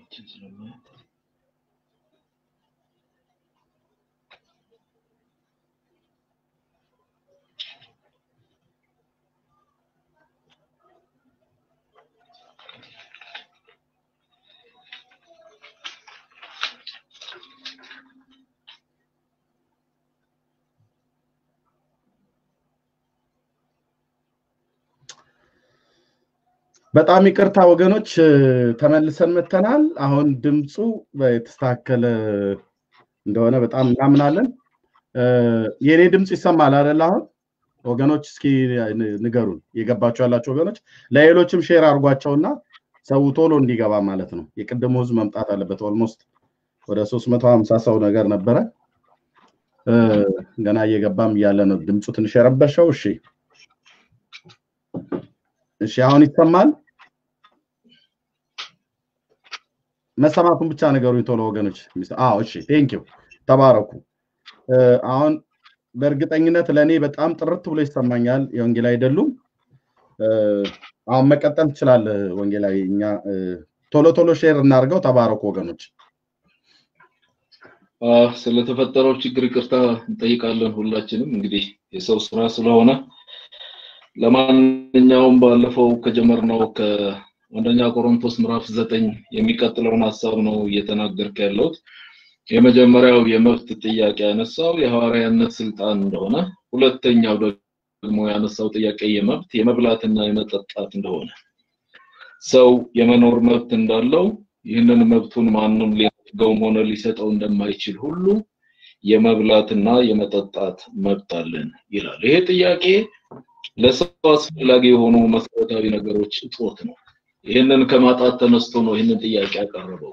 ችን ስለማየት በጣም ይቅርታ ወገኖች፣ ተመልሰን መተናል። አሁን ድምፁ የተስተካከለ እንደሆነ በጣም እናምናለን። የእኔ ድምፅ ይሰማል አይደል? አሁን ወገኖች እስኪ ንገሩን፣ የገባችሁ ያላችሁ ወገኖች፣ ለሌሎችም ሼር አድርጓቸውና ሰው ቶሎ እንዲገባ ማለት ነው። የቅድሙ ህዝብ መምጣት አለበት። ኦልሞስት ወደ ሶስት መቶ ሀምሳ ሰው ነገር ነበረ። ገና እየገባም እያለ ነው ድምፁ ትንሽ የረበሸው። እሺ እሺ አሁን ይሰማል? መሰማቱን ብቻ ነገሩኝ ቶሎ ወገኖች። አዎ እሺ፣ ቴንክ ዩ ተባረኩ። አሁን በእርግጠኝነት ለእኔ በጣም ጥርት ብሎ ይሰማኛል። የወንጌላዊ አይደሉም። አሁን መቀጠል ትችላለህ ወንጌላዊ። እኛ ቶሎ ቶሎ ሼር እናድርገው። ተባረኩ ወገኖች። ስለተፈጠረው ችግር ይቅርታ እንጠይቃለን ሁላችንም። እንግዲህ የሰው ስራ ስለሆነ ለማንኛውም ባለፈው ከጀመርነው ከአንደኛ ቆሮንቶስ ምዕራፍ ዘጠኝ የሚቀጥለውን ሀሳብ ነው እየተናገርክ ያለሁት። የመጀመሪያው የመብት ጥያቄ ያነሳው የሐዋርያነት ስልጣን እንደሆነ፣ ሁለተኛው ደግሞ ያነሳው ጥያቄ የመብት የመብላትና የመጠጣት እንደሆነ፣ ሰው የመኖር መብት እንዳለው ይህንን መብቱን ማንም ሊነፍገውም ሆነ ሊሰጠው እንደማይችል ሁሉ የመብላትና የመጠጣት መብት አለን ይላል። ይሄ ጥያቄ ለሰው አስፈላጊ የሆኑ መሰረታዊ ነገሮች እጦት ነው። ይህንን ከማጣት ተነስቶ ነው ይህንን ጥያቄ ያቀረበው።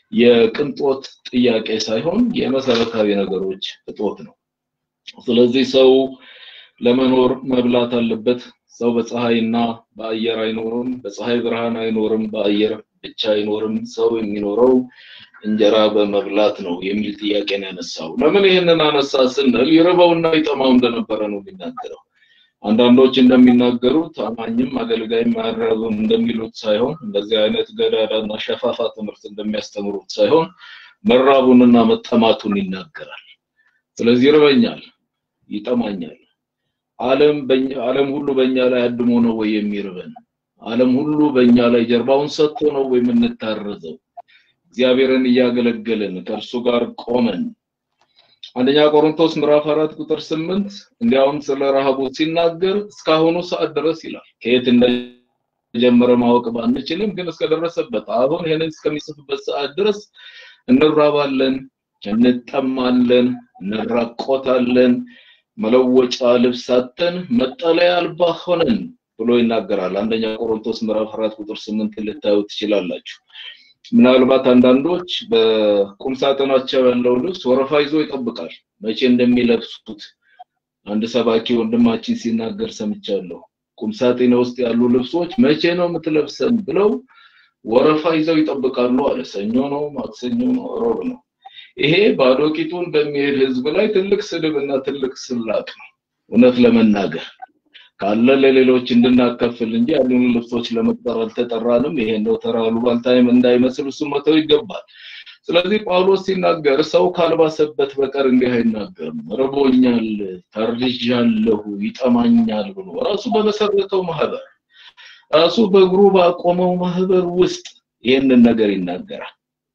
የቅንጦት ጥያቄ ሳይሆን የመሰረታዊ ነገሮች እጦት ነው። ስለዚህ ሰው ለመኖር መብላት አለበት። ሰው በፀሐይና በአየር አይኖርም፣ በፀሐይ ብርሃን አይኖርም፣ በአየር ብቻ አይኖርም። ሰው የሚኖረው እንጀራ በመብላት ነው የሚል ጥያቄ ነው ያነሳው። ለምን ይህንን አነሳ ስንል ይርበውና ይጠማው እንደነበረ ነው የሚናገረው። አንዳንዶች እንደሚናገሩት አማኝም አገልጋይም አያራብም እንደሚሉት ሳይሆን እንደዚህ አይነት ገዳዳና ሸፋፋ ትምህርት እንደሚያስተምሩት ሳይሆን መራቡንና መጠማቱን ይናገራል። ስለዚህ ይርበኛል፣ ይጠማኛል። ዓለም በእኛ ዓለም ሁሉ በእኛ ላይ አድሞ ነው ወይ የሚርበን? ዓለም ሁሉ በእኛ ላይ ጀርባውን ሰጥቶ ነው ወይ የምንታረዘው? እግዚአብሔርን እያገለገልን ከእርሱ ጋር ቆመን አንደኛ ቆሮንቶስ ምዕራፍ አራት ቁጥር ስምንት እንዲያውም ስለ ረሃቡ ሲናገር እስካሁኑ ሰዓት ድረስ ይላል። ከየት እንደጀመረ ማወቅ ባንችልም ግን እስከደረሰበት አሁን ይህንን እስከሚጽፍበት ሰዓት ድረስ እንራባለን፣ እንጠማለን፣ እንራቆታለን፣ መለወጫ ልብስ አጥተን መጠለያ አልባ ሆነን ብሎ ይናገራል። አንደኛ ቆሮንቶስ ምዕራፍ አራት ቁጥር ስምንት ልታዩ ትችላላችሁ። ምናልባት አንዳንዶች በቁም ሳጥናቸው ያለው ልብስ ወረፋ ይዞ ይጠብቃል መቼ እንደሚለብሱት። አንድ ሰባኪ ወንድማችን ሲናገር ሰምቻለሁ። ቁም ሳጥኔ ውስጥ ያሉ ልብሶች መቼ ነው የምትለብሰን ብለው ወረፋ ይዘው ይጠብቃሉ አለ። ሰኞ ነው፣ ማክሰኞ ነው፣ ሮብ ነው። ይሄ ባዶ ቂጡን በሚሄድ ህዝብ ላይ ትልቅ ስድብ እና ትልቅ ስላቅ ነው። እውነት ለመናገር ካለ ለሌሎች እንድናከፍል እንጂ ያሉን ልብሶች ለመቅጠር አልተጠራንም። ይሄ እንደው ተራ አሉባልታይም እንዳይመስል እሱ መተው ይገባል። ስለዚህ ጳውሎስ ሲናገር ሰው ካልባሰበት በቀር እንዲህ አይናገርም። ርቦኛል፣ ተርዣለሁ፣ ይጠማኛል ብሎ ራሱ በመሰረተው ማህበር ራሱ በእግሩ ባቆመው ማህበር ውስጥ ይህንን ነገር ይናገራል።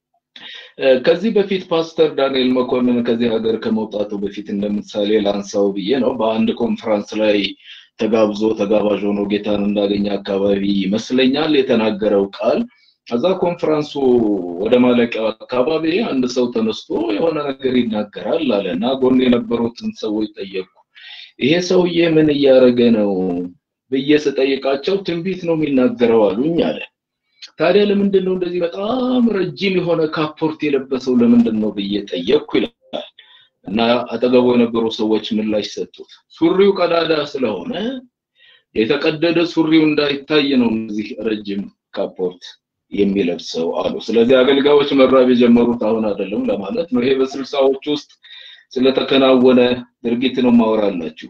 ከዚህ በፊት ፓስተር ዳንኤል መኮንን ከዚህ ሀገር ከመውጣቱ በፊት እንደምሳሌ ላንሳው ብዬ ነው። በአንድ ኮንፈረንስ ላይ ተጋብዞ ተጋባዥ ሆኖ ጌታን እንዳገኘ አካባቢ ይመስለኛል የተናገረው ቃል። ከዛ ኮንፈረንሱ ወደ ማለቂያው አካባቢ አንድ ሰው ተነስቶ የሆነ ነገር ይናገራል አለ እና ጎን የነበሩትን ሰዎች ጠየቁ። ይሄ ሰውዬ ምን እያደረገ ነው ብዬ ስጠይቃቸው ትንቢት ነው የሚናገረው አሉኝ አለ። ታዲያ ለምንድን ነው እንደዚህ በጣም ረጅም የሆነ ካፖርት የለበሰው ለምንድን ነው ብዬ ጠየቅኩ ይላል። እና አጠገቡ የነበሩ ሰዎች ምላሽ ሰጡት። ሱሪው ቀዳዳ ስለሆነ የተቀደደ ሱሪው እንዳይታይ ነው እነዚህ ረጅም ካፖርት የሚለብሰው አሉ። ስለዚህ አገልጋዮች መራብ የጀመሩት አሁን አይደለም ለማለት ነው። ይሄ በስልሳዎች ውስጥ ስለተከናወነ ድርጊት ነው ማወራላችሁ።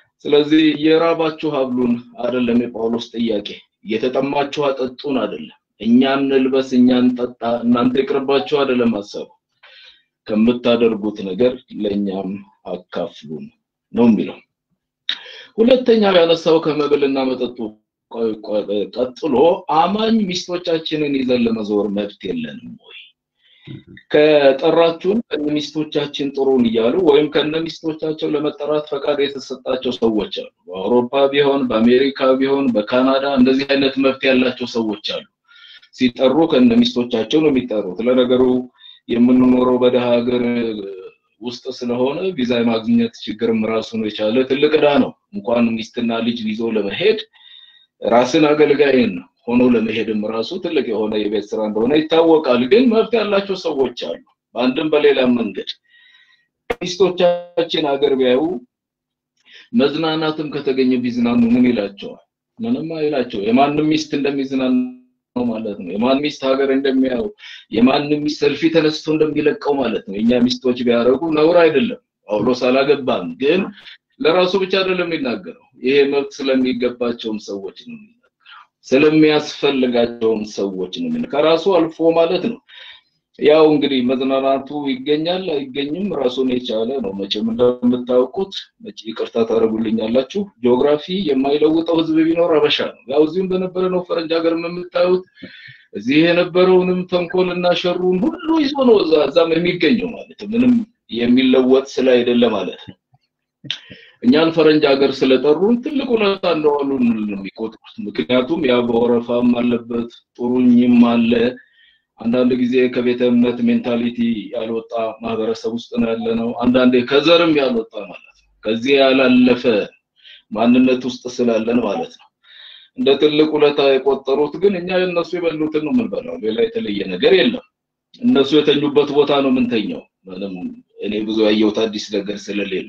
ስለዚህ የራባችሁ ሀብሉን አይደለም የጳውሎስ ጥያቄ፣ እየተጠማችሁ አጠጡን አይደለም። እኛ እንልበስ፣ እኛ እንጠጣ፣ እናንተ ይቅርባችሁ አይደለም ሀሳቡ። ከምታደርጉት ነገር ለእኛም አካፍሉን ነው የሚለው። ሁለተኛው ያነሳው ከመብልና መጠጡ ቀጥሎ አማኝ ሚስቶቻችንን ይዘን ለመዞር መብት የለንም ወይ? ከጠራችሁን ከነ ሚስቶቻችን ጥሩን እያሉ ወይም ከነ ሚስቶቻቸው ለመጠራት ፈቃድ የተሰጣቸው ሰዎች አሉ። በአውሮፓ ቢሆን በአሜሪካ ቢሆን በካናዳ እንደዚህ አይነት መብት ያላቸው ሰዎች አሉ። ሲጠሩ ከነ ሚስቶቻቸው ነው የሚጠሩት። ለነገሩ የምንኖረው በደሃ ሀገር ውስጥ ስለሆነ ቪዛ የማግኘት ችግርም ራሱን የቻለ ትልቅ ዕዳ ነው። እንኳን ሚስትና ልጅ ይዞ ለመሄድ ራስን አገልጋይን ሆኖ ለመሄድም ራሱ ትልቅ የሆነ የቤት ስራ እንደሆነ ይታወቃል። ግን መብት ያላቸው ሰዎች አሉ። በአንድም በሌላም መንገድ ሚስቶቻችን ሀገር ቢያዩ መዝናናትም ከተገኘ ቢዝናኑ ምን ይላቸዋል? ምንም አይላቸው። የማንም ሚስት እንደሚዝናኑ ነው ማለት ነው። የማን ሚስት ሀገር እንደሚያው የማንም ሚስት ሰልፊ ተነስቶ እንደሚለቀው ማለት ነው። የኛ ሚስቶች ቢያደርጉ ነውር አይደለም። ጳውሎስ አላገባም፣ ግን ለራሱ ብቻ አይደለም የሚናገረው። ይሄ መብት ስለሚገባቸውም ሰዎች ነው የሚናገረው፣ ስለሚያስፈልጋቸውም ሰዎች ነው የሚናገረው። ከራሱ አልፎ ማለት ነው። ያው እንግዲህ መዝናናቱ ይገኛል አይገኝም ራሱን የቻለ ነው። መቼም እንደምታውቁት ይቅርታ ታደርጉልኛላችሁ፣ ጂኦግራፊ የማይለውጠው ህዝብ ቢኖር አበሻ ነው። ያው እዚህም በነበረ ነው ፈረንጅ ሀገር የምታዩት እዚህ የነበረውንም ተንኮልና ሸሩን ሁሉ ይዞ ነው እዛ እዛም የሚገኘው ማለት ምንም የሚለወጥ ስለ አይደለ ማለት ነው። እኛን ፈረንጅ ሀገር ስለጠሩን ትልቅ ውለታ እንደዋሉ ነው የሚቆጥሩት። ምክንያቱም ያ በወረፋም አለበት ጥሩኝም አለ አንዳንድ ጊዜ ከቤተ እምነት ሜንታሊቲ ያልወጣ ማህበረሰብ ውስጥ ነው ያለ ነው። አንዳንዴ ከዘርም ያልወጣ ማለት ነው። ከዚህ ያላለፈ ማንነት ውስጥ ስላለን ማለት ነው። እንደ ትልቅ ውለታ የቆጠሩት ግን እኛ የእነሱ የበሉትን ነው የምንበላው። ሌላ የተለየ ነገር የለም። እነሱ የተኙበት ቦታ ነው የምንተኛው። ምንም እኔ ብዙ ያየሁት አዲስ ነገር ስለሌለ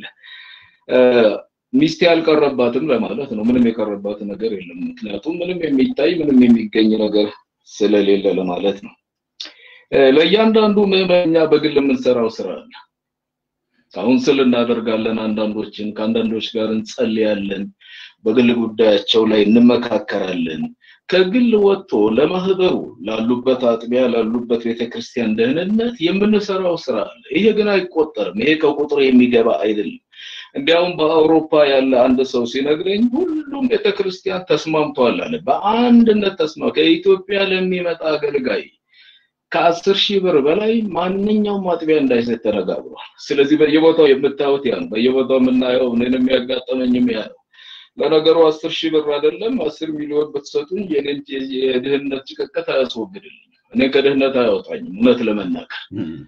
ሚስቴ አልቀረባትም ለማለት ነው። ምንም የቀረባት ነገር የለም። ምክንያቱም ምንም የሚታይ ምንም የሚገኝ ነገር ስለሌለ ለማለት ነው። ለእያንዳንዱ ምዕመኛ በግል የምንሰራው ስራ አለ። ካውንስል እናደርጋለን። አንዳንዶችን ከአንዳንዶች ጋር እንጸልያለን። በግል ጉዳያቸው ላይ እንመካከራለን። ከግል ወጥቶ ለማህበሩ ላሉበት አጥቢያ ላሉበት ቤተክርስቲያን ደህንነት የምንሰራው ስራ አለ። ይሄ ግን አይቆጠርም። ይሄ ከቁጥር የሚገባ አይደለም። እንዲያውም በአውሮፓ ያለ አንድ ሰው ሲነግረኝ ሁሉም ቤተክርስቲያን ተስማምቷል አለ። በአንድነት ተስማ ከኢትዮጵያ ለሚመጣ አገልጋይ ከአስር ሺህ ብር በላይ ማንኛውም አጥቢያ እንዳይሰጥ ተነጋግሯል። ስለዚህ በየቦታው የምታዩት ያ ነው። በየቦታው የምናየው እኔን የሚያጋጠመኝም ያ ነው። ለነገሩ አስር ሺህ ብር አይደለም አስር ሚሊዮን ብትሰጡኝ የኔን የድህነት ጭቅቅት አያስወግድልኝም። እኔ ከድህነት አያወጣኝም እውነት ለመናገር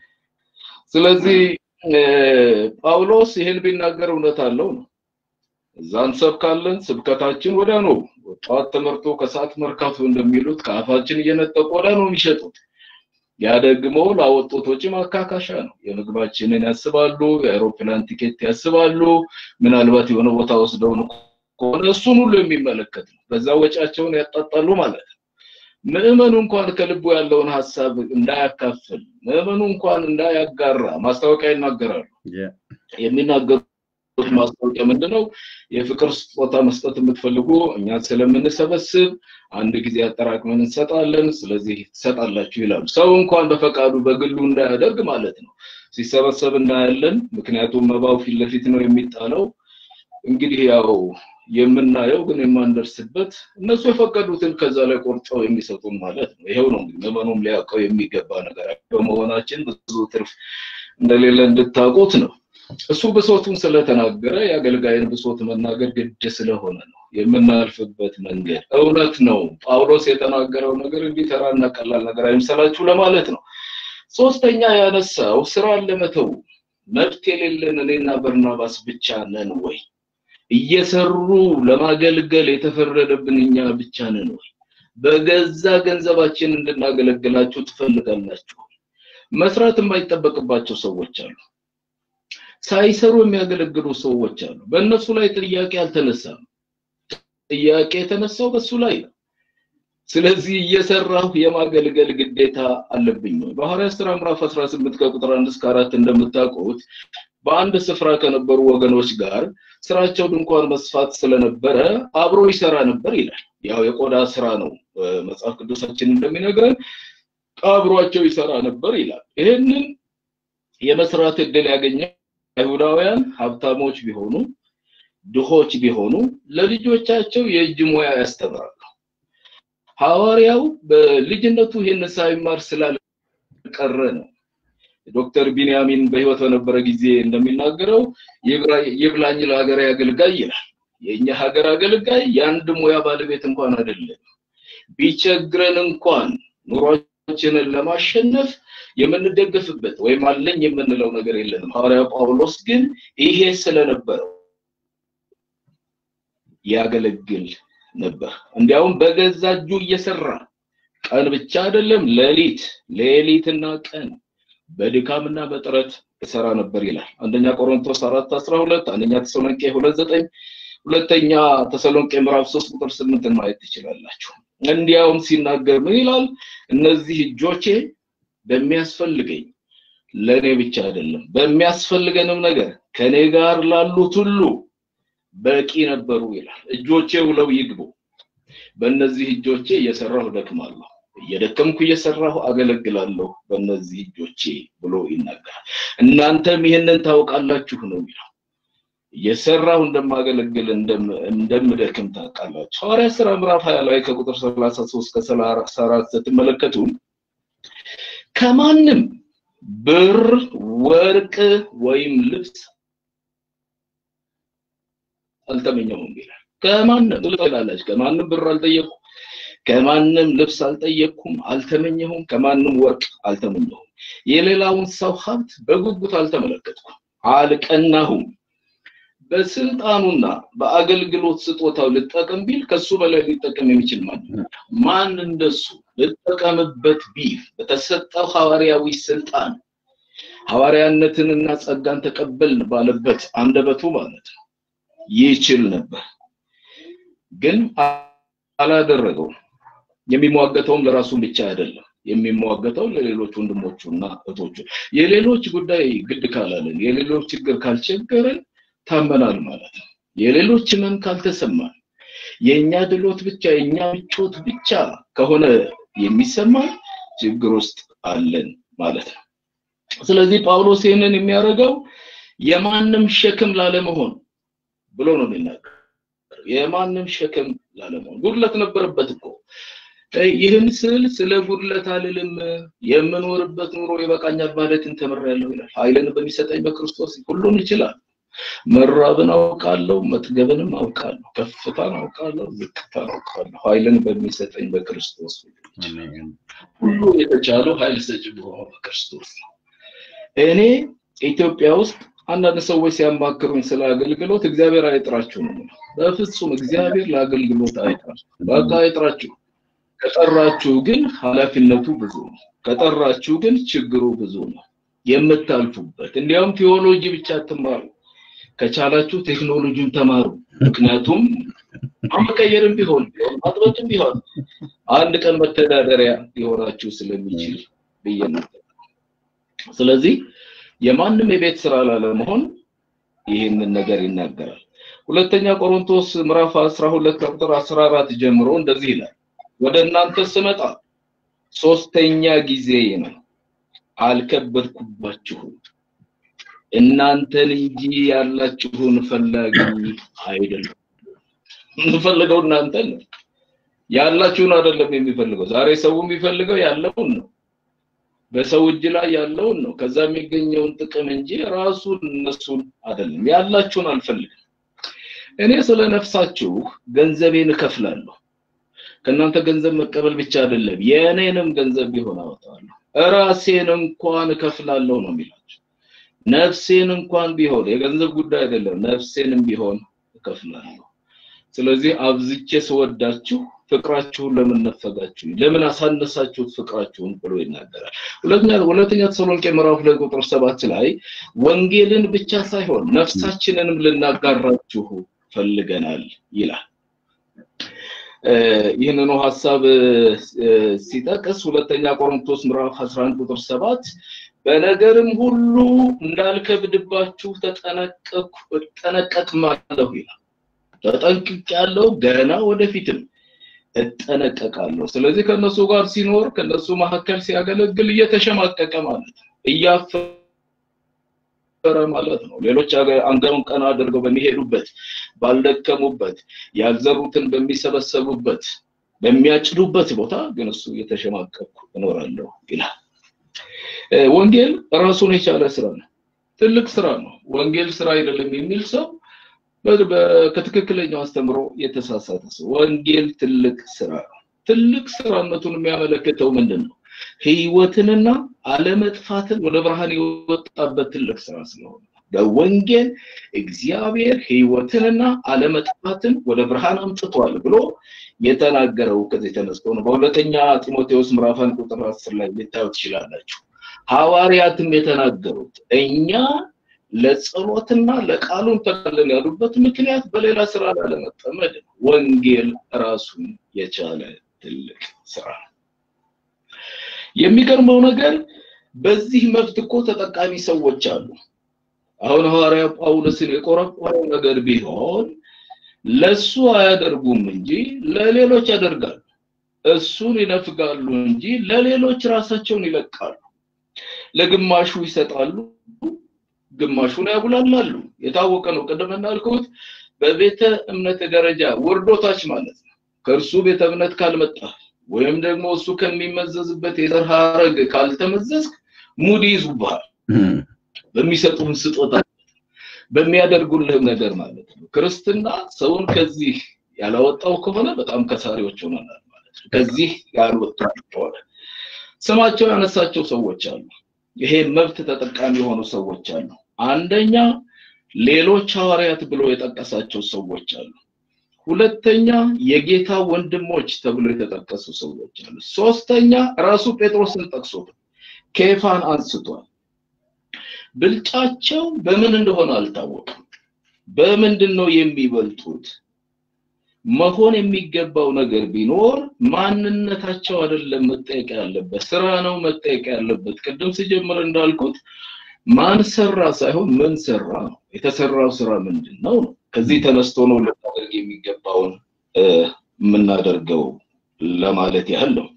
ስለዚህ ጳውሎስ ይሄን ቢናገር እውነት አለው ነው። እዛ እንሰብካለን፣ ስብከታችን ወዲያ ነው። ጠዋት ተመርቶ ከሰዓት መርካቶ እንደሚሉት ከአፋችን እየነጠቁ ወዲያ ነው የሚሸጡት። ያ ደግሞ ላወጡት ወጪ ማካካሻ ነው። የምግባችንን ያስባሉ፣ የአውሮፕላን ቲኬት ያስባሉ። ምናልባት የሆነ ቦታ ወስደው ከሆነ እሱን ሁሉ የሚመለከት ነው። በዛ ወጪያቸውን ያጣጣሉ ማለት ነው። ምዕመኑ እንኳን ከልቡ ያለውን ሀሳብ እንዳያካፍል ምዕመኑ እንኳን እንዳያጋራ ማስታወቂያ ይናገራሉ። የሚናገሩት ማስታወቂያ ምንድነው? የፍቅር ስጦታ መስጠት የምትፈልጉ እኛ ስለምንሰበስብ አንድ ጊዜ አጠራቅመን እንሰጣለን፣ ስለዚህ ትሰጣላችሁ ይላሉ። ሰው እንኳን በፈቃዱ በግሉ እንዳያደርግ ማለት ነው። ሲሰበሰብ እናያለን። ምክንያቱም መባው ፊት ለፊት ነው የሚጣለው። እንግዲህ ያው የምናየው ግን የማንደርስበት እነሱ የፈቀዱትን ከዛ ላይ ቆርጠው የሚሰጡን ማለት ነው። ይሄው ነው እንግዲህ ምዕመኑም ሊያውቀው የሚገባ ነገር በመሆናችን ብዙ ትርፍ እንደሌለ እንድታውቁት ነው። እሱ ብሶቱን ስለተናገረ የአገልጋይን ብሶት መናገር ግድ ስለሆነ ነው የምናልፍበት መንገድ እውነት ነው። ጳውሎስ የተናገረው ነገር እንዲህ ተራና ቀላል ነገር አይምሰላችሁ ለማለት ነው። ሶስተኛ ያነሳው ስራን ለመተው መብት የሌለን እኔና በርናባስ ብቻ ነን ወይ? እየሰሩ ለማገልገል የተፈረደብን እኛ ብቻ ነን ወይ? በገዛ ገንዘባችን እንድናገለግላችሁ ትፈልጋላችሁ? መስራት የማይጠበቅባቸው ሰዎች አሉ። ሳይሰሩ የሚያገለግሉ ሰዎች አሉ። በእነሱ ላይ ጥያቄ አልተነሳም። ጥያቄ የተነሳው በሱ ላይ ነው። ስለዚህ እየሰራሁ የማገልገል ግዴታ አለብኝ ነው። በሐዋርያት ሥራ ምዕራፍ 18 ከቁጥር 1 እስከ 4 እንደምታውቁት በአንድ ስፍራ ከነበሩ ወገኖች ጋር ስራቸው ድንኳን መስፋት ስለነበረ አብሮ ይሰራ ነበር ይላል። ያው የቆዳ ስራ ነው መጽሐፍ ቅዱሳችን እንደሚነግረን አብሯቸው ይሰራ ነበር ይላል። ይህንን የመስራት እድል ያገኘ አይሁዳውያን ሀብታሞች ቢሆኑ ድሆች ቢሆኑ ለልጆቻቸው የእጅ ሙያ ያስተምራሉ። ሐዋርያው በልጅነቱ ይህን ሳይማር ስላልቀረ ነው። ዶክተር ቢንያሚን በህይወት በነበረ ጊዜ እንደሚናገረው ይብላኝ ለሀገር አገልጋይ ይላል። የእኛ ሀገር አገልጋይ የአንድ ሙያ ባለቤት እንኳን አይደለም። ቢቸግረን እንኳን ኑሯችንን ለማሸነፍ የምንደገፍበት ወይም አለኝ የምንለው ነገር የለንም። ሐዋርያው ጳውሎስ ግን ይሄ ስለነበረው ያገለግል ነበር። እንዲያውም በገዛ እጁ እየሰራ ቀን ብቻ አይደለም ሌሊት ሌሊትና ቀን በድካምና በጥረት ይሰራ ነበር ይላል። አንደኛ ቆሮንቶስ 4 12 አንደኛ ተሰሎንቄ 2 9 ሁለተኛ ተሰሎንቄ ምዕራፍ 3 ቁጥር 8 ማየት ትችላላችሁ። እንዲያውም ሲናገር ምን ይላል? እነዚህ እጆቼ በሚያስፈልገኝ ለኔ ብቻ አይደለም በሚያስፈልገንም ነገር ከኔ ጋር ላሉት ሁሉ በቂ ነበሩ ይላል። እጆቼ ውለው ይግቡ። በእነዚህ እጆቼ እየሰራሁ ደክማለሁ፣ እየደከምኩ እየሰራሁ አገለግላለሁ በእነዚህ እጆቼ ብሎ ይናገራል። እናንተም ይህንን ታውቃላችሁ ነው የሚለው። እየሰራሁ እንደማገለግል እንደምደክም ታውቃላችሁ። ሐዋርያ ሥራ ምዕራፍ 20 ላይ ከቁጥር 33 እስከ 34 ስትመለከቱ ከማንም ብር፣ ወርቅ ወይም ልብስ አልተመኘሁም ይላል። ከማንም ትላለች። ከማንም ብር አልጠየቅኩም፣ ከማንም ልብስ አልጠየቅኩም፣ አልተመኘሁም፣ ከማንም ወርቅ አልተመኘሁም። የሌላውን ሰው ሀብት በጉጉት አልተመለከትኩም፣ አልቀናሁም። በስልጣኑና በአገልግሎት ስጦታው ልጠቀም ቢል ከሱ በላይ ሊጠቀም የሚችል ማን ማን እንደሱ ልጠቀምበት ቢል በተሰጠው ሐዋርያዊ ስልጣን ሐዋርያነትንና ጸጋን ተቀበልን ባለበት አንደበቱ ማለት ነው ይችል ነበር፣ ግን አላደረገውም። የሚሟገተውም ለራሱ ብቻ አይደለም፣ የሚሟገተው ለሌሎች ወንድሞቹና እህቶቹ። የሌሎች ጉዳይ ግድ ካላለን፣ የሌሎች ችግር ካልቸገረን ታመናል ማለት ነው። የሌሎች ህመም ካልተሰማን፣ የእኛ ድሎት ብቻ የእኛ ምቾት ብቻ ከሆነ የሚሰማን ችግር ውስጥ አለን ማለት ነው። ስለዚህ ጳውሎስ ይህንን የሚያደርገው የማንም ሸክም ላለመሆን ብሎ ነው የሚናገር። የማንም ሸክም ላለመሆን ጉድለት ነበረበት እኮ። ይህን ስል ስለ ጉድለት አልልም፣ የምኖርበት ኑሮ ይበቃኛል ማለትን ተምሬያለሁ ይላል። ኃይልን በሚሰጠኝ በክርስቶስ ሁሉን ይችላል። መራብን አውቃለሁ፣ መጥገብንም አውቃለሁ፣ ከፍታን አውቃለሁ፣ ዝቅታን አውቃለሁ። ኃይልን በሚሰጠኝ በክርስቶስ ሁሉ የተቻለው ኃይል ሰጪ በሆነው በክርስቶስ ነው። እኔ ኢትዮጵያ ውስጥ አንዳንድ ሰዎች ሲያማክሩኝ ስለ አገልግሎት እግዚአብሔር አይጥራችሁ ነው። በፍጹም እግዚአብሔር ለአገልግሎት አይጥራችሁ፣ በቃ አይጥራችሁ። ከጠራችሁ ግን ኃላፊነቱ ብዙ ነው። ከጠራችሁ ግን ችግሩ ብዙ ነው የምታልፉበት። እንዲያውም ቴዎሎጂ ብቻ አትማሩ፣ ከቻላችሁ ቴክኖሎጂን ተማሩ። ምክንያቱም መቀየርም ቢሆን ማጥበትም ቢሆን አንድ ቀን መተዳደሪያ ሊሆናችሁ ስለሚችል ብዬ ነበር። ስለዚህ የማንም የቤት ስራ ላለመሆን ይህንን ነገር ይናገራል። ሁለተኛ ቆሮንቶስ ምዕራፍ 12 ቁጥር 14 ጀምሮ እንደዚህ ይላል፣ ወደ እናንተ ስመጣ ሶስተኛ ጊዜ ነው፣ አልከበድኩባችሁም፣ እናንተን እንጂ ያላችሁን ፈላጊ አይደለም። የምፈልገው እናንተን ነው፣ ያላችሁን አይደለም የሚፈልገው። ዛሬ ሰው የሚፈልገው ያለውን ነው በሰው እጅ ላይ ያለውን ነው። ከዛ የሚገኘውን ጥቅም እንጂ ራሱን እነሱን አይደለም። ያላችሁን አልፈልግም። እኔ ስለ ነፍሳችሁ ገንዘቤን እከፍላለሁ። ከእናንተ ገንዘብ መቀበል ብቻ አይደለም፣ የእኔንም ገንዘብ ቢሆን አወጣለሁ። ራሴን እንኳን እከፍላለሁ ነው የሚላቸው። ነፍሴን እንኳን ቢሆን የገንዘብ ጉዳይ አይደለም፣ ነፍሴንም ቢሆን እከፍላለሁ። ስለዚህ አብዝቼ ስወዳችሁ ፍቅራችሁን ለምን ነፈጋችሁ? ለምን አሳነሳችሁት ፍቅራችሁን ብሎ ይናገራል። ሁለተኛ ሁለተኛ ተሰሎንቄ ምዕራፍ ሁለት ቁጥር ሰባት ላይ ወንጌልን ብቻ ሳይሆን ነፍሳችንንም ልናጋራችሁ ፈልገናል ይላል። ይህንኑ ሀሳብ ሲጠቅስ ሁለተኛ ቆሮንቶስ ምዕራፍ 11 ቁጥር ሰባት በነገርም ሁሉ እንዳልከብድባችሁ ተጠነቀቅኩ እጠነቀቅማለሁ ይላል። ተጠንቅቄያለሁ፣ ገና ወደፊትም እጠነቀቃለሁ። ስለዚህ ከነሱ ጋር ሲኖር ከነሱ መካከል ሲያገለግል እየተሸማቀቀ ማለት ነው፣ እያፈረ ማለት ነው። ሌሎች አንገሩን ቀና አድርገው በሚሄዱበት ባልደከሙበት፣ ያልዘሩትን በሚሰበሰቡበት በሚያጭዱበት ቦታ ግን እሱ እየተሸማቀቅኩ እኖራለሁ ይላል። ወንጌል ራሱን የቻለ ስራ ነው። ትልቅ ስራ ነው። ወንጌል ስራ አይደለም የሚል ሰው ከትክክለኛው አስተምሮ የተሳሳተ ሰው። ወንጌል ትልቅ ስራ ነው። ትልቅ ስራነቱን የሚያመለክተው ምንድን ነው? ህይወትንና አለመጥፋትን ወደ ብርሃን የወጣበት ትልቅ ስራ ስለሆነ በወንጌል እግዚአብሔር ህይወትንና አለመጥፋትን ወደ ብርሃን አምጥቷል ብሎ የተናገረው ከዚህ ተነስቶ ነው። በሁለተኛ ጢሞቴዎስ ምዕራፍ አንድ ቁጥር አስር ላይ ልታዩ ትችላላችሁ። ሐዋርያትም የተናገሩት እኛ ለጸሎትና ለቃሉን ተቀለን ያሉበት ምክንያት በሌላ ስራ ላለመጠመድ ወንጌል ራሱን የቻለ ትልቅ ስራ ነው። የሚገርመው ነገር በዚህ መብት እኮ ተጠቃሚ ሰዎች አሉ። አሁን ሐዋርያ ጳውሎስን የቆረቆረው ነገር ቢሆን ለሱ አያደርጉም እንጂ ለሌሎች ያደርጋሉ። እሱን ይነፍጋሉ እንጂ ለሌሎች ራሳቸውን ይለቃሉ። ለግማሹ ይሰጣሉ፣ ግማሹን ያጉላላሉ። የታወቀ ነው። ቅድም እንዳልኩት በቤተ እምነት ደረጃ ወርዶታች ማለት ነው። ከእርሱ ቤተ እምነት ካልመጣ ወይም ደግሞ እሱ ከሚመዘዝበት የዘር ሐረግ ካልተመዘዝክ ሙድ ይዙብሃል። በሚሰጡን ስጦታ በሚያደርጉልህም ነገር ማለት ነው። ክርስትና ሰውን ከዚህ ያላወጣው ከሆነ በጣም ከሳሪዎች ሆነናል ማለት ነው። ከዚህ ያልወጡ ከሆነ ስማቸው ያነሳቸው ሰዎች አሉ። ይሄ መብት ተጠቃሚ የሆኑ ሰዎች አሉ። አንደኛ ሌሎች ሐዋርያት ብሎ የጠቀሳቸው ሰዎች አሉ። ሁለተኛ የጌታ ወንድሞች ተብሎ የተጠቀሱ ሰዎች አሉ። ሶስተኛ ራሱ ጴጥሮስን ጠቅሶት ኬፋን አንስቷል። ብልጫቸው በምን እንደሆነ አልታወቅም። በምንድን ነው የሚበልጡት? መሆን የሚገባው ነገር ቢኖር ማንነታቸው አይደለም መጠየቅ ያለበት፣ ስራ ነው መጠየቅ ያለበት። ቅድም ሲጀምር እንዳልኩት ማን ሰራ ሳይሆን ምን ሰራ ነው። የተሰራው ስራ ምንድን ነው ነው። ከዚህ ተነስቶ ነው ልናደርግ የሚገባውን የምናደርገው ለማለት ያህል ነው።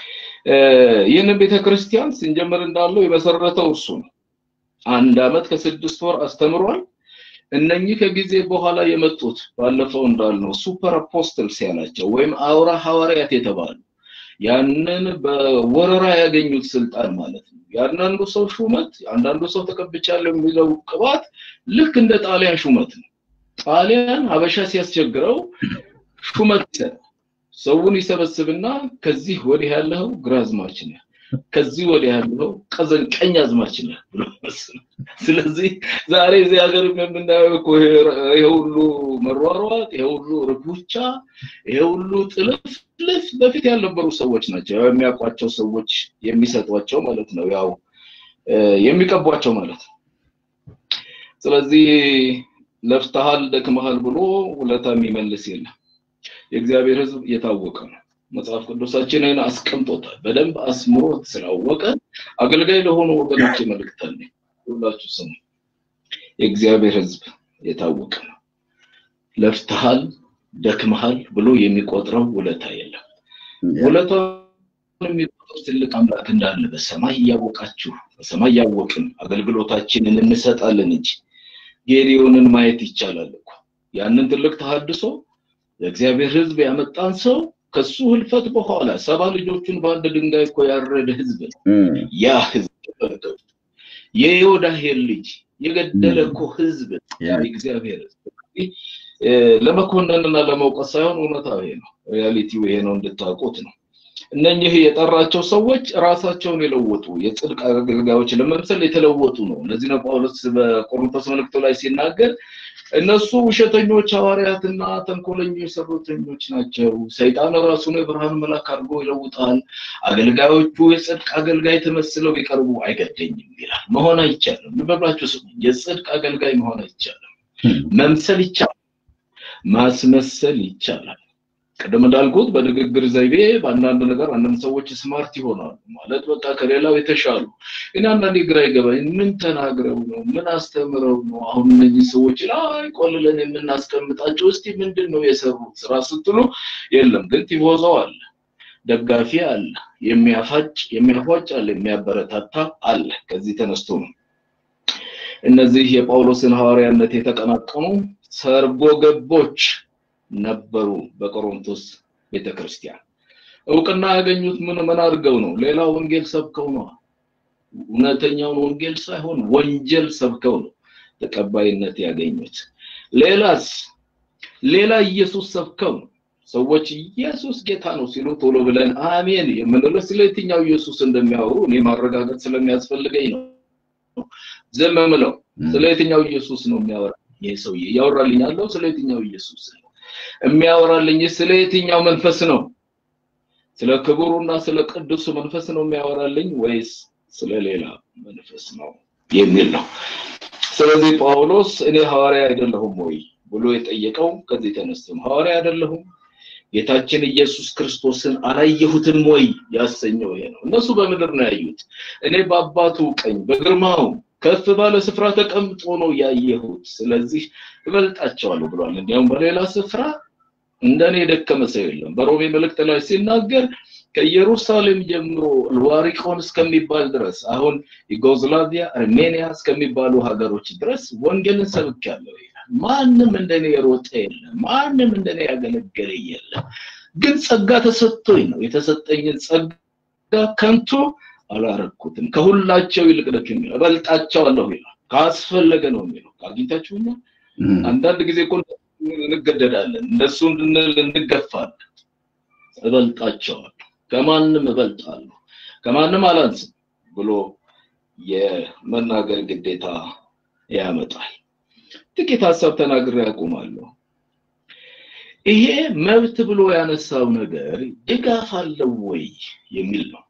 ይህንን ቤተክርስቲያን ስንጀምር እንዳለው የመሰረተው እርሱ ነው። አንድ አመት ከስድስት ወር አስተምሯል። እነኚህ ከጊዜ በኋላ የመጡት ባለፈው እንዳልነው ሱፐር አፖስትልስ ያላቸው ወይም አውራ ሐዋርያት የተባሉ ያንን በወረራ ያገኙት ስልጣን ማለት ነው። የአንዳንዱ ሰው ሹመት አንዳንዱ ሰው ተቀብቻለሁ የሚለው ቅባት ልክ እንደ ጣሊያን ሹመት ነው። ጣሊያን ሀበሻ ሲያስቸግረው ሹመት ይሰጣል። ሰውን ይሰበስብና ከዚህ ወዲህ ያለው ግራዝማች ነህ፣ ከዚህ ወዲህ ያለው ቀዘን ቀኝ አዝማች ነህ ብሎ መስለው። ስለዚህ ዛሬ እዚህ ሀገር የምናየው እኮ ይሄ ሁሉ መሯሯጥ፣ ይሄ ሁሉ ርቡቻ፣ ይሄ ሁሉ ጥልፍልፍ በፊት ያልነበሩ ሰዎች ናቸው። ያው የሚያውቋቸው ሰዎች የሚሰጧቸው ማለት ነው፣ ያው የሚቀቧቸው ማለት ነው። ስለዚህ ለፍተሃል፣ ደክመሃል ብሎ ውለታ የሚመልስ የለም። የእግዚአብሔር ሕዝብ የታወቀ ነው። መጽሐፍ ቅዱሳችንን አስቀምጦታል። በደንብ አስምሮት ስላወቀ አገልጋይ ለሆኑ ወገኖች መልእክት አለኝ። ሁላችሁ ስሙ። የእግዚአብሔር ሕዝብ የታወቀ ነው። ለፍተሃል፣ ደክመሃል ብሎ የሚቆጥረው ውለታ የለም። ውለታውን የሚቆጥር ትልቅ አምላክ እንዳለ በሰማይ እያወቃችሁ በሰማይ እያወቅን አገልግሎታችንን እንሰጣለን እንጂ ጌዲዮንን ማየት ይቻላል እኮ ያንን ትልቅ ተሐድሶ የእግዚአብሔር ሕዝብ ያመጣን ሰው ከሱ ህልፈት በኋላ ሰባ ልጆቹን በአንድ ድንጋይ እኮ ያረደ ህዝብ ነው። ያ ህዝብ ተመልከቱ። የዮዳሄን ልጅ የገደለ እኮ ህዝብ የእግዚአብሔር ህዝብ። ለመኮነንና ለመውቀስ ሳይሆን እውነታው ይሄ ነው። ሪያሊቲው ይሄ ነው እንድታውቁት ነው። እነኚህ የጠራቸው ሰዎች ራሳቸውን የለወጡ የጽድቅ አገልጋዮች ለመምሰል የተለወጡ ነው። እነዚህ ነው ጳውሎስ በቆሮንቶስ መልእክቱ ላይ ሲናገር እነሱ ውሸተኞች ሐዋርያትና ተንኮለኞች ሰራተኞች ናቸው። ሰይጣን ራሱን የብርሃን መልአክ አድርጎ ይለውጣል። አገልጋዮቹ የጽድቅ አገልጋይ ተመስለው ቢቀርቡ አይገደኝም ይላል። መሆን አይቻልም። ልበላችሁ ስሙ። የጽድቅ አገልጋይ መሆን አይቻልም። መምሰል ይቻላል፣ ማስመሰል ይቻላል። ቅድም እንዳልኩት በንግግር ዘይቤ በአንዳንድ ነገር አንዳንድ ሰዎች ስማርት ይሆናሉ ማለት በቃ ከሌላው የተሻሉ ግን አንዳንዴ ግራ ይገባኝ ምን ተናግረው ነው ምን አስተምረው ነው አሁን እነዚህ ሰዎች ላይ ቆልለን የምናስቀምጣቸው እስቲ ምንድን ነው የሰሩት ስራ ስትሉ የለም ግን ቲፎዞ አለ ደጋፊ አለ የሚያፋጭ የሚያፏጭ አለ የሚያበረታታ አለ ከዚህ ተነስቶ ነው እነዚህ የጳውሎስን ሐዋርያነት የተቀናቀኑ ሰርጎ ገቦች ነበሩ በቆሮንቶስ ቤተክርስቲያን እውቅና ያገኙት ምን ምን አድርገው ነው ሌላ ወንጌል ሰብከው ነው እውነተኛውን ወንጌል ሳይሆን ወንጀል ሰብከው ነው ተቀባይነት ያገኙት ሌላስ ሌላ ኢየሱስ ሰብከው ነው ሰዎች ኢየሱስ ጌታ ነው ሲሉ ቶሎ ብለን አሜን የምንለው ስለ የትኛው ኢየሱስ እንደሚያወሩ እኔ ማረጋገጥ ስለሚያስፈልገኝ ነው ዝም ምለው ስለ የትኛው ኢየሱስ ነው የሚያወራ ይሄ ሰውዬ እያወራልኝ ያለው ስለ የትኛው ኢየሱስ ነው የሚያወራልኝ ስለ የትኛው መንፈስ ነው ስለ ክቡሩና ስለ ቅዱሱ መንፈስ ነው የሚያወራልኝ ወይስ ስለ ሌላ መንፈስ ነው የሚል ነው ስለዚህ ጳውሎስ እኔ ሐዋርያ አይደለሁም ወይ ብሎ የጠየቀው ከዚህ ተነስቶ ነው ሐዋርያ አይደለሁም ጌታችን ኢየሱስ ክርስቶስን አላየሁትም ወይ ያሰኘው ይሄ ነው እነሱ በምድር ነው ያዩት እኔ በአባቱ ቀኝ በግርማው ከፍ ባለ ስፍራ ተቀምጦ ነው ያየሁት ስለዚህ እበልጣቸዋለሁ ብሏል እንዲያውም በሌላ ስፍራ እንደኔ የደከመ ሰው የለም በሮሜ መልእክት ላይ ሲናገር ከኢየሩሳሌም ጀምሮ ልዋሪቆን እስከሚባል ድረስ አሁን ዩጎዝላቪያ አርሜኒያ እስከሚባሉ ሀገሮች ድረስ ወንጌልን ሰብኬያለሁ ይላል ማንም እንደኔ የሮጠ የለም ማንም እንደኔ ያገለገለ የለም ግን ጸጋ ተሰጥቶኝ ነው የተሰጠኝን ጸጋ ከንቱ አላረኩትም ከሁላቸው ይልቅ ደክም እበልጣቸዋለሁ ይላል ካስፈለገ ነው የሚለው አግኝታችሁኛል አንዳንድ ጊዜ እኮ እንገደዳለን እነሱ እንድንል እንገፋለን እበልጣቸዋለሁ ከማንም እበልጣለሁ ከማንም አላንስም ብሎ የመናገር ግዴታ ያመጣል ጥቂት ሀሳብ ተናግሬ ያቆማለሁ ይሄ መብት ብሎ ያነሳው ነገር ድጋፍ አለው ወይ የሚል ነው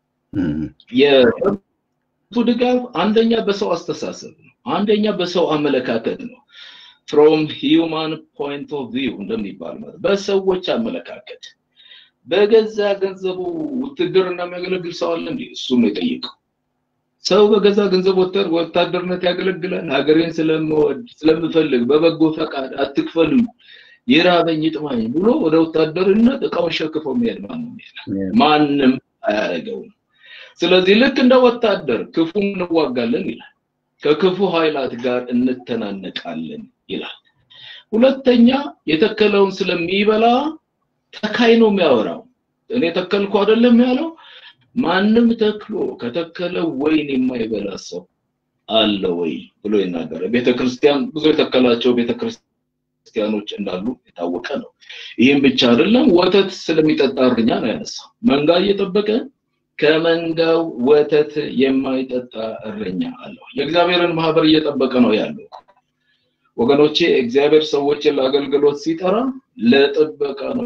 የመብቱ ድጋፍ አንደኛ በሰው አስተሳሰብ ነው አንደኛ በሰው አመለካከት ነው ፍሮም ሂዩማን ፖይንት ኦፍ ቪው እንደሚባል ማለት በሰዎች አመለካከት በገዛ ገንዘቡ ውትድርና የሚያገለግል ሰው አለ እንዴ እሱም የጠየቀው ሰው በገዛ ገንዘብ ወታደርነት ያገለግላል ሀገሬን ስለምወድ ስለምፈልግ በበጎ ፈቃድ አትክፈሉ ይራበኝ ይጥማኝ ብሎ ወደ ወታደርነት እቃውን ሸክፎ የሚሄድ ማንም የለም ማንም አያደርገውም ስለዚህ ልክ እንደ ወታደር ክፉ እንዋጋለን ይላል ከክፉ ኃይላት ጋር እንተናነቃለን ይላል ሁለተኛ የተከለውን ስለሚበላ ተካይ ነው የሚያወራው እኔ ተከልኩ አይደለም ያለው ማንም ተክሎ ከተከለ ወይን የማይበላ ሰው አለ ወይ ብሎ ይናገረ ቤተክርስቲያን ብዙ የተከላቸው ቤተክርስቲያኖች እንዳሉ የታወቀ ነው ይህም ብቻ አይደለም ወተት ስለሚጠጣ እረኛ ነው ያነሳው መንጋ እየጠበቀ ከመንጋው ወተት የማይጠጣ እረኛ አለው የእግዚአብሔርን ማህበር እየጠበቀ ነው ያለው ወገኖቼ እግዚአብሔር ሰዎችን ለአገልግሎት ሲጠራ ለጥበቃ ነው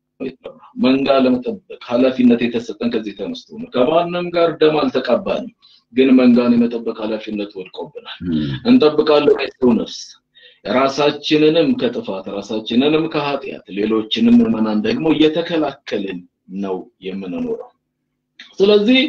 መንጋ ለመጠበቅ ኃላፊነት የተሰጠን ከዚህ ተነስቶ ነው ከማንም ጋር ደም አልተቃባንም ግን መንጋን የመጠበቅ ኃላፊነት ወድቆብናል እንጠብቃለን የሰው ነፍስ ራሳችንንም ከጥፋት ራሳችንንም ከኃጢአት ሌሎችንም ምዕመናን ደግሞ እየተከላከልን ነው የምንኖረው ስለዚህ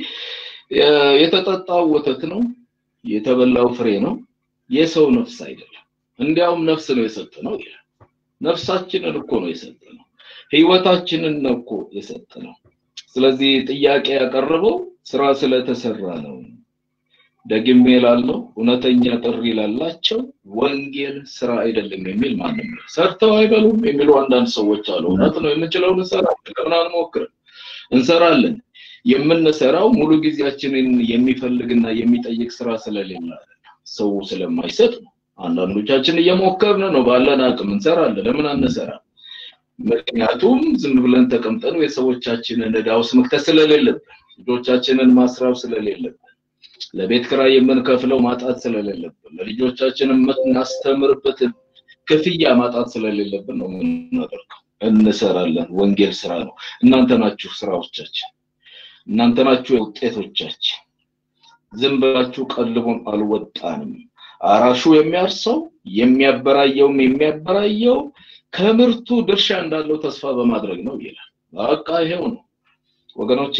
የተጠጣው ወተት ነው የተበላው ፍሬ ነው የሰው ነፍስ አይደለም እንዲያውም ነፍስ ነው የሰጠ ነው ይላል ነፍሳችንን እኮ ነው የሰጠ ነው ህይወታችንን ነው እኮ የሰጠ ነው ስለዚህ ጥያቄ ያቀረበው ስራ ስለተሰራ ነው ደግሜ ላለው እውነተኛ ጥሪ ላላቸው ወንጌል ስራ አይደለም የሚል ማንም ነው ሰርተው አይበሉም የሚሉ አንዳንድ ሰዎች አሉ እውነት ነው የምንችለውን እንሰራለን ለምን አንሞክርም እንሰራለን የምንሰራው ሙሉ ጊዜያችንን የሚፈልግና የሚጠይቅ ስራ ስለሌለ ሰው ስለማይሰጥ ነው አንዳንዶቻችን እየሞከርን ነው ባለን አቅም እንሰራለን ለምን አንሰራ ምክንያቱም ዝም ብለን ተቀምጠን የሰዎቻችንን እዳ ውስጥ መክተት ስለሌለብን ልጆቻችንን ማስራብ ስለሌለብን ለቤት ክራይ የምንከፍለው ማጣት ስለሌለብን ለልጆቻችን የምናስተምርበትን ክፍያ ማጣት ስለሌለብን ነው የምናደርገው እንሰራለን ወንጌል ስራ ነው እናንተ ናችሁ ስራዎቻችን እናንተ ናችሁ ውጤቶቻችን ዝም ብላችሁ ቀልቡን አልወጣንም አራሹ የሚያርሰው የሚያበራየውም የሚያበራየው ከምርቱ ድርሻ እንዳለው ተስፋ በማድረግ ነው ይላል። በቃ ይሄው ነው ወገኖቼ።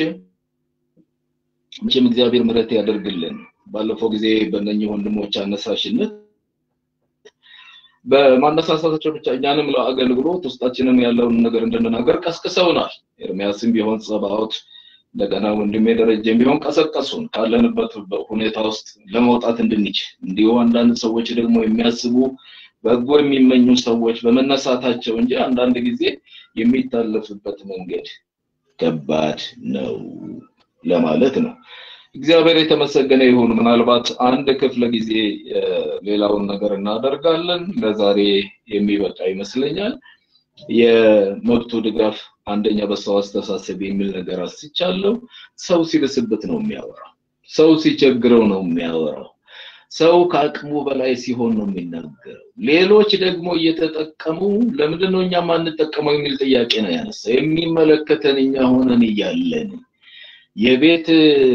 መቼም እግዚአብሔር ምሕረት ያደርግልን። ባለፈው ጊዜ በእነኚህ ወንድሞች አነሳሽነት በማነሳሳታቸው ብቻ እኛንም ለአገልግሎት ውስጣችንን ያለውን ነገር እንድንናገር ቀስቅሰውናል። ኤርሚያስም ቢሆን ጸባዖት እንደገና ወንድሜ ደረጀም ቢሆን ቀሰቀሱን ካለንበት ሁኔታ ውስጥ ለመውጣት እንድንችል። እንዲሁ አንዳንድ ሰዎች ደግሞ የሚያስቡ በጎ የሚመኙ ሰዎች በመነሳታቸው እንጂ አንዳንድ ጊዜ የሚታለፍበት መንገድ ከባድ ነው ለማለት ነው። እግዚአብሔር የተመሰገነ ይሁን። ምናልባት አንድ ክፍለ ጊዜ ሌላውን ነገር እናደርጋለን። ለዛሬ የሚበቃ ይመስለኛል። የመብቱ ድጋፍ አንደኛ በሰው አስተሳሰብ የሚል ነገር አስቻለሁ። ሰው ሲብስበት ነው የሚያወራው። ሰው ሲቸግረው ነው የሚያወራው። ሰው ከአቅሙ በላይ ሲሆን ነው የሚናገረው። ሌሎች ደግሞ እየተጠቀሙ ለምንድን ነው እኛ ማንጠቀመው የሚል ጥያቄ ነው ያነሳ። የሚመለከተን እኛ ሆነን እያለን የቤት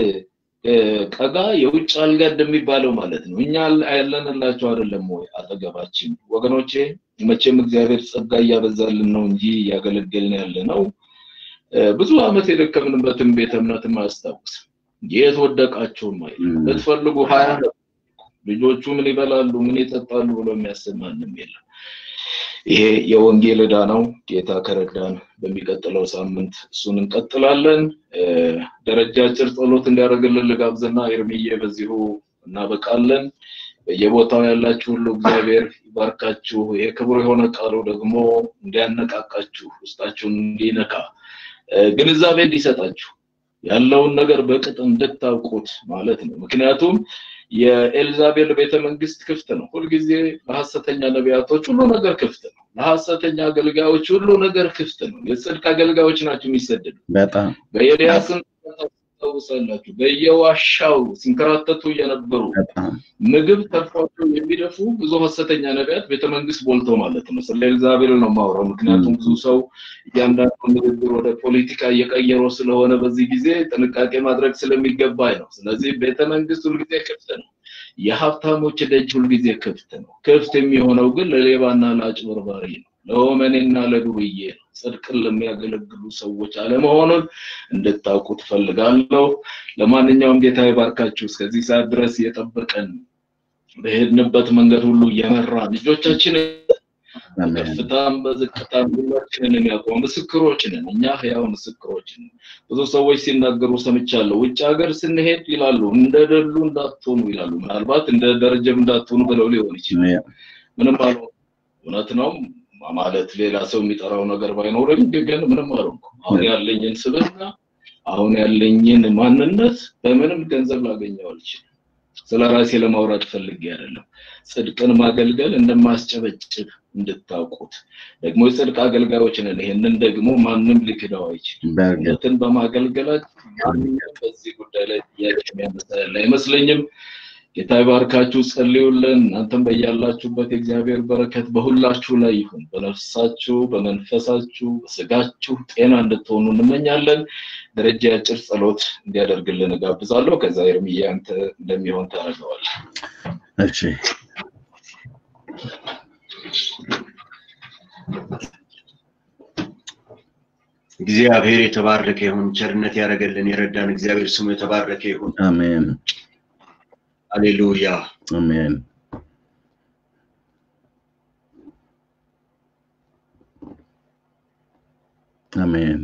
ቀጋ የውጭ አልጋ እንደሚባለው ማለት ነው። እኛ ያለንላቸው አይደለም ወይ አጠገባችን? ወገኖቼ መቼም እግዚአብሔር ጸጋ እያበዛልን ነው እንጂ እያገለገልን ያለ ነው። ብዙ ዓመት የደከምንበትን ቤተ እምነትም አያስታውስም። የት ወደቃቸውም አይልም። ብትፈልጉ ሀያ ልጆቹ ምን ይበላሉ ምን ይጠጣሉ ብሎ የሚያስብ ማንም የለም። ይሄ የወንጌል ዕዳ ነው። ጌታ ከረዳን በሚቀጥለው ሳምንት እሱን እንቀጥላለን። ደረጃ አጭር ጸሎት እንዲያደርግልን ልጋብዝና ኤርሚዬ በዚሁ እናበቃለን። በየቦታው ያላችሁ ሁሉ እግዚአብሔር ይባርካችሁ። ይሄ ክቡር የሆነ ቃሉ ደግሞ እንዲያነቃቃችሁ፣ ውስጣችሁን እንዲነካ፣ ግንዛቤ እንዲሰጣችሁ ያለውን ነገር በቅጥ እንድታውቁት ማለት ነው። ምክንያቱም የኤልዛቤል ቤተ መንግስት ክፍት ነው። ሁልጊዜ ለሐሰተኛ ነቢያቶች ሁሉ ነገር ክፍት ነው። ለሐሰተኛ አገልጋዮች ሁሉ ነገር ክፍት ነው። የጽድቅ አገልጋዮች ናቸው የሚሰደዱ። በጣም በኤልያስን ታስታውሳላችሁ። በየዋሻው ሲንከራተቱ የነበሩ ምግብ ተርፏቸው የሚደፉ ብዙ ሐሰተኛ ነቢያት ቤተ መንግስት ሞልተው ማለት ነው። ስለ ኤልዛቤል ነው የማወራው። ምክንያቱም ብዙ ሰው እያንዳንዱ ንግግር ወደ ፖለቲካ እየቀየረው ስለሆነ በዚህ ጊዜ ጥንቃቄ ማድረግ ስለሚገባኝ ነው። ስለዚህ ቤተ መንግስት ሁልጊዜ ክፍት ነው። የሀብታሞች ደጅ ሁልጊዜ ክፍት ነው። ክፍት የሚሆነው ግን ለሌባና ለአጭበርባሪ ነው፣ ለወመኔና ለዱርዬ ነው። ጽድቅን ለሚያገለግሉ ሰዎች አለመሆኑን እንድታውቁ ትፈልጋለሁ። ለማንኛውም ጌታ ይባርካችሁ። እስከዚህ ሰዓት ድረስ የጠበቀን በሄድንበት መንገድ ሁሉ እየመራ ልጆቻችን በከፍታም በዝቅታም ሁላችንን የሚያውቀው ምስክሮች ነን። እኛ ህያው ምስክሮች ነን። ብዙ ሰዎች ሲናገሩ ሰምቻለሁ። ውጭ ሀገር ስንሄድ ይላሉ እንደ ደሉ እንዳትሆኑ ይላሉ። ምናልባት እንደ ደረጀም እንዳትሆኑ ብለው ሊሆን ይችላል። ምንም አለ እውነት ነው ማለት ሌላ ሰው የሚጠራው ነገር ባይኖርም ግን ምንም አልሆንኩም። አሁን ያለኝን ስብዕና አሁን ያለኝን ማንነት በምንም ገንዘብ ላገኘው አልችልም። ስለ ራሴ ለማውራት ፈልጌ አይደለም። ጽድቅን ማገልገል እንደማስጨበጭብ እንድታውቁት ደግሞ የጽድቅ አገልጋዮች ነን። ይህንን ደግሞ ማንም ሊክደው አይችልም። እውነትን በማገልገላችን ማንኛውም በዚህ ጉዳይ ላይ ጥያቄ የሚያነሳ ያለ አይመስለኝም። ጌታ ይባርካችሁ፣ ጸልዩልን። እናንተም በያላችሁበት የእግዚአብሔር በረከት በሁላችሁ ላይ ይሁን። በነፍሳችሁ፣ በመንፈሳችሁ፣ በስጋችሁ ጤና እንድትሆኑ እንመኛለን። ደረጃ ያጭር ጸሎት እንዲያደርግልን እጋብዛለሁ። ከዛ ኤርምዬ አንተ እንደሚሆን ታደርገዋለህ። እሺ እግዚአብሔር የተባረከ ይሁን። ቸርነት ያደረገልን የረዳን እግዚአብሔር ስሙ የተባረከ ይሁን። አሜን ሃሌሉያ አሜን። አሜን።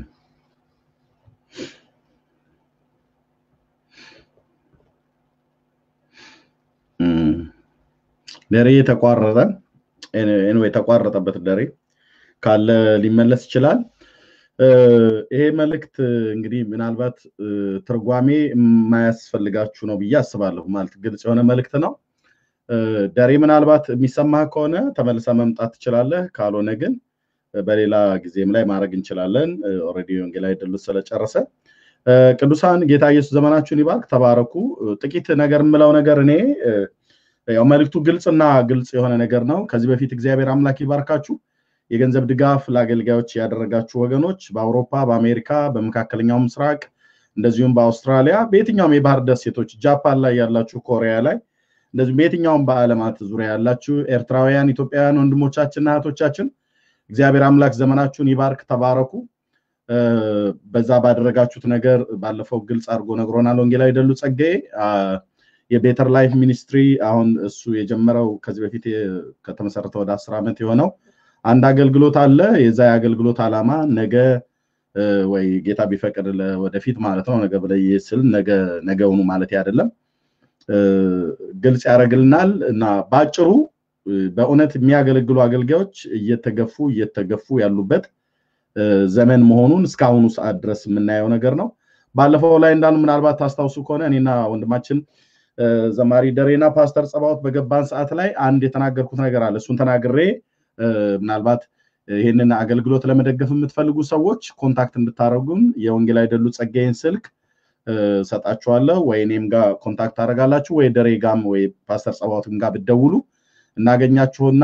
ደሬ ተቋረጠ። ኤንዌይ ተቋረጠበት ደሬ ካለ ሊመለስ ይችላል። ይሄ መልእክት እንግዲህ ምናልባት ትርጓሜ የማያስፈልጋችሁ ነው ብዬ አስባለሁ። ማለት ግልጽ የሆነ መልእክት ነው። ደሬ ምናልባት የሚሰማህ ከሆነ ተመልሰ መምጣት ትችላለህ። ካልሆነ ግን በሌላ ጊዜም ላይ ማድረግ እንችላለን። ኦልሬዲ ወንጌላዊ ድሉት ስለጨረሰ ቅዱሳን ጌታ ኢየሱስ ዘመናችሁን ይባርክ። ተባረኩ። ጥቂት ነገር የምለው ነገር እኔ ያው መልእክቱ ግልጽና ግልጽ የሆነ ነገር ነው። ከዚህ በፊት እግዚአብሔር አምላክ ይባርካችሁ። የገንዘብ ድጋፍ ለአገልጋዮች ያደረጋችሁ ወገኖች በአውሮፓ፣ በአሜሪካ፣ በመካከለኛው ምስራቅ እንደዚሁም በአውስትራሊያ በየትኛውም የባህር ደሴቶች ጃፓን ላይ ያላችሁ፣ ኮሪያ ላይ እንደዚሁም በየትኛውም በዓለማት ዙሪያ ያላችሁ ኤርትራውያን፣ ኢትዮጵያውያን ወንድሞቻችንና እህቶቻችን እግዚአብሔር አምላክ ዘመናችሁን ይባርክ። ተባረኩ። በዛ ባደረጋችሁት ነገር ባለፈው ግልጽ አድርጎ ነግሮናል ወንጌላዊ ደሉ ጸጋዬ። የቤተር ላይፍ ሚኒስትሪ አሁን እሱ የጀመረው ከዚህ በፊት ከተመሰረተ ወደ አስር ዓመት የሆነው አንድ አገልግሎት አለ። የዛ የአገልግሎት ዓላማ ነገ ወይ ጌታ ቢፈቅድ ወደፊት ማለት ነው ነገ ብለይ ስል ነገውኑ ማለት አይደለም ግልጽ ያደርግልናል እና በአጭሩ በእውነት የሚያገለግሉ አገልጋዮች እየተገፉ እየተገፉ ያሉበት ዘመን መሆኑን እስካሁኑ ሰዓት ድረስ የምናየው ነገር ነው። ባለፈው ላይ እንዳሉ ምናልባት ታስታውሱ ከሆነ እኔና ወንድማችን ዘማሪ ደሬና ፓስተር ጸባዖት በገባን ሰዓት ላይ አንድ የተናገርኩት ነገር አለ። እሱን ተናግሬ ምናልባት ይህንን አገልግሎት ለመደገፍ የምትፈልጉ ሰዎች ኮንታክት እንድታደረጉን የወንጌላዊ ደሉ ጸጋዬን ስልክ ሰጣችኋለሁ፣ ወይ እኔም ጋር ኮንታክት ታደረጋላችሁ፣ ወይ ደሬ ጋም ወይ ፓስተር ጸባዖትም ጋር ብትደውሉ እናገኛችሁና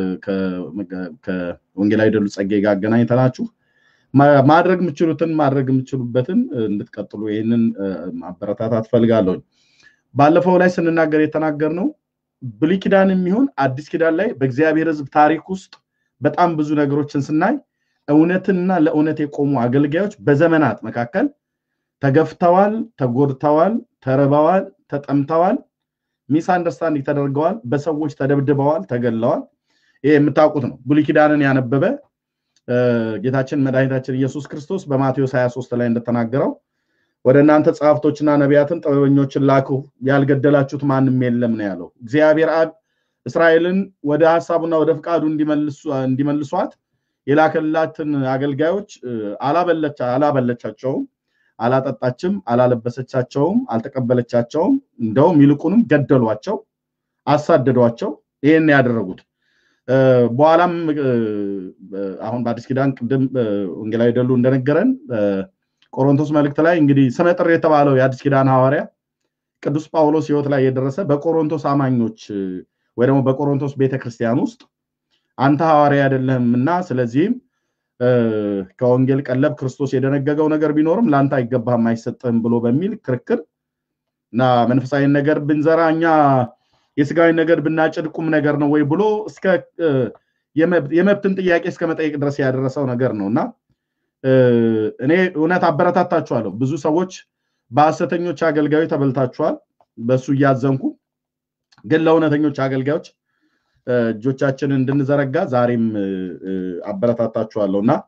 ከወንጌላዊ ደሉ ጸጋዬ ጋር አገናኝተናችሁ ማድረግ የምችሉትን ማድረግ የምችሉበትን እንድትቀጥሉ ይህንን ማበረታታት ፈልጋለሁ። ባለፈው ላይ ስንናገር የተናገር ነው ብሉይ ኪዳን የሚሆን አዲስ ኪዳን ላይ በእግዚአብሔር ሕዝብ ታሪክ ውስጥ በጣም ብዙ ነገሮችን ስናይ እውነትና ለእውነት የቆሙ አገልጋዮች በዘመናት መካከል ተገፍተዋል፣ ተጎድተዋል፣ ተርበዋል፣ ተጠምተዋል፣ ሚስ አንደርስታንዲንግ ተደርገዋል፣ በሰዎች ተደብድበዋል፣ ተገለዋል። ይሄ የምታውቁት ነው። ብሉይ ኪዳንን ያነበበ ጌታችን መድኃኒታችን ኢየሱስ ክርስቶስ በማቴዎስ 23 ላይ እንደተናገረው ወደ እናንተ ጸሐፍቶችና ነቢያትን ጥበበኞችን ላኩ፣ ያልገደላችሁት ማንም የለም ነው ያለው። እግዚአብሔር አብ እስራኤልን ወደ ሀሳቡና ወደ ፍቃዱ እንዲመልሷት የላከላትን አገልጋዮች አላበለቻቸውም፣ አላጠጣችም፣ አላለበሰቻቸውም፣ አልተቀበለቻቸውም። እንደውም ይልቁንም ገደሏቸው፣ አሳደዷቸው። ይህን ያደረጉት በኋላም አሁን በአዲስ ኪዳን ቅድም ወንጌላዊ ደሉ እንደነገረን ቆሮንቶስ መልእክት ላይ እንግዲህ ስመጥር የተባለው የአዲስ ኪዳን ሐዋርያ ቅዱስ ጳውሎስ ሕይወት ላይ የደረሰ በቆሮንቶስ አማኞች ወይ ደግሞ በቆሮንቶስ ቤተክርስቲያን ውስጥ አንተ ሐዋርያ አይደለህም እና ስለዚህም ከወንጌል ቀለብ ክርስቶስ የደነገገው ነገር ቢኖርም ለአንተ አይገባህም አይሰጥህም ብሎ በሚል ክርክር እና መንፈሳዊ ነገር ብንዘራ እኛ የስጋዊ ነገር ብናጭድ ቁም ነገር ነው ወይ ብሎ እስከ የመብትን ጥያቄ እስከ መጠየቅ ድረስ ያደረሰው ነገር ነው እና እኔ እውነት አበረታታችኋለሁ። ብዙ ሰዎች በሐሰተኞች አገልጋዮች ተበልታችኋል። በእሱ እያዘንኩ ግን ለእውነተኞች አገልጋዮች እጆቻችንን እንድንዘረጋ ዛሬም አበረታታችኋለሁ እና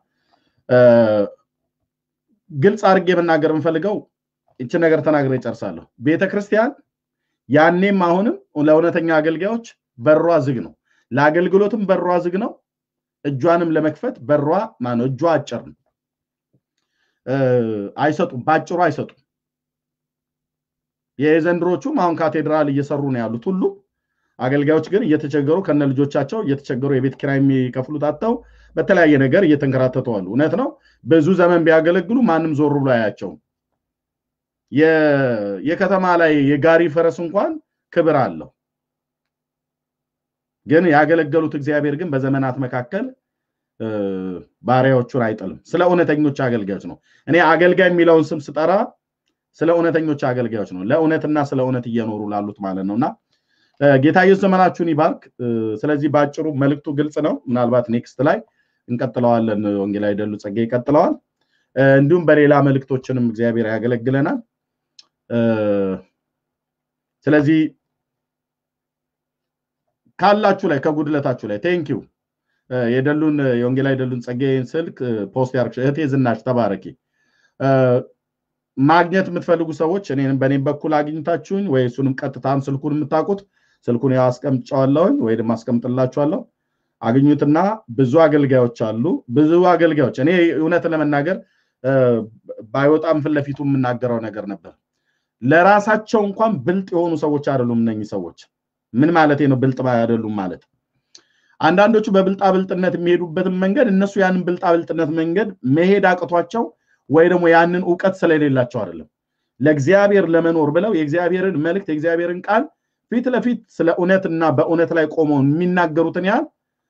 ግልጽ አድርጌ መናገር የምፈልገው ይችን ነገር ተናግሬ እጨርሳለሁ። ቤተ ክርስቲያን ያኔም አሁንም ለእውነተኛ አገልጋዮች በሯ ዝግ ነው። ለአገልግሎትም በሯ ዝግ ነው። እጇንም ለመክፈት በሯ ማነው እጇ አጭር ነው። አይሰጡም፣ በአጭሩ አይሰጡም። የዘንድሮቹም አሁን ካቴድራል እየሰሩ ነው ያሉት ሁሉ አገልጋዮች ግን እየተቸገሩ ከነ ልጆቻቸው እየተቸገሩ የቤት ኪራይ የሚከፍሉት አጥተው በተለያየ ነገር እየተንከራተቱ አሉ። እውነት ነው። ብዙ ዘመን ቢያገለግሉ ማንም ዞር ብሎ አያቸውም። የከተማ ላይ የጋሪ ፈረስ እንኳን ክብር አለው። ግን ያገለገሉት እግዚአብሔር ግን በዘመናት መካከል ባሪያዎቹን አይጥልም። ስለ እውነተኞች አገልጋዮች ነው። እኔ አገልጋይ የሚለውን ስም ስጠራ ስለ እውነተኞች አገልጋዮች ነው። ለእውነትና ስለ እውነት እየኖሩ ላሉት ማለት ነው እና ጌታ ኢየሱስ ዘመናችሁን ይባርክ። ስለዚህ በአጭሩ መልእክቱ ግልጽ ነው። ምናልባት ኔክስት ላይ እንቀጥለዋለን። ወንጌላዊ ደሉ ጸጋ ይቀጥለዋል። እንዲሁም በሌላ መልእክቶችንም እግዚአብሔር ያገለግለናል። ስለዚህ ካላችሁ ላይ ከጉድለታችሁ ላይ ቴንኪው የደሉን የወንጌላዊ ደሉን ጸጋዬን ስልክ ፖስት ያርግ እህቴ ዝናሽ ተባረኪ። ማግኘት የምትፈልጉ ሰዎች እኔንም በእኔም በኩል አግኝታችሁኝ ወይ እሱንም ቀጥታም ስልኩን የምታውቁት ስልኩን ያው አስቀምጫዋለሁኝ ወይ ደግሞ አስቀምጥላችኋለሁ። አግኙትና ብዙ አገልጋዮች አሉ። ብዙ አገልጋዮች እኔ እውነት ለመናገር ባይወጣም ፊት ለፊቱ የምናገረው ነገር ነበር። ለራሳቸው እንኳን ብልጥ የሆኑ ሰዎች አይደሉም እነኚህ ሰዎች። ምን ማለት ነው ብልጥ አይደሉም ማለት? አንዳንዶቹ በብልጣ ብልጥነት የሚሄዱበትን መንገድ እነሱ ያንን ብልጣ ብልጥነት መንገድ መሄድ አቅቷቸው ወይ ደግሞ ያንን እውቀት ስለሌላቸው አይደለም። ለእግዚአብሔር ለመኖር ብለው የእግዚአብሔርን መልእክት የእግዚአብሔርን ቃል ፊት ለፊት ስለ እውነትና በእውነት ላይ ቆመው የሚናገሩትን ያህል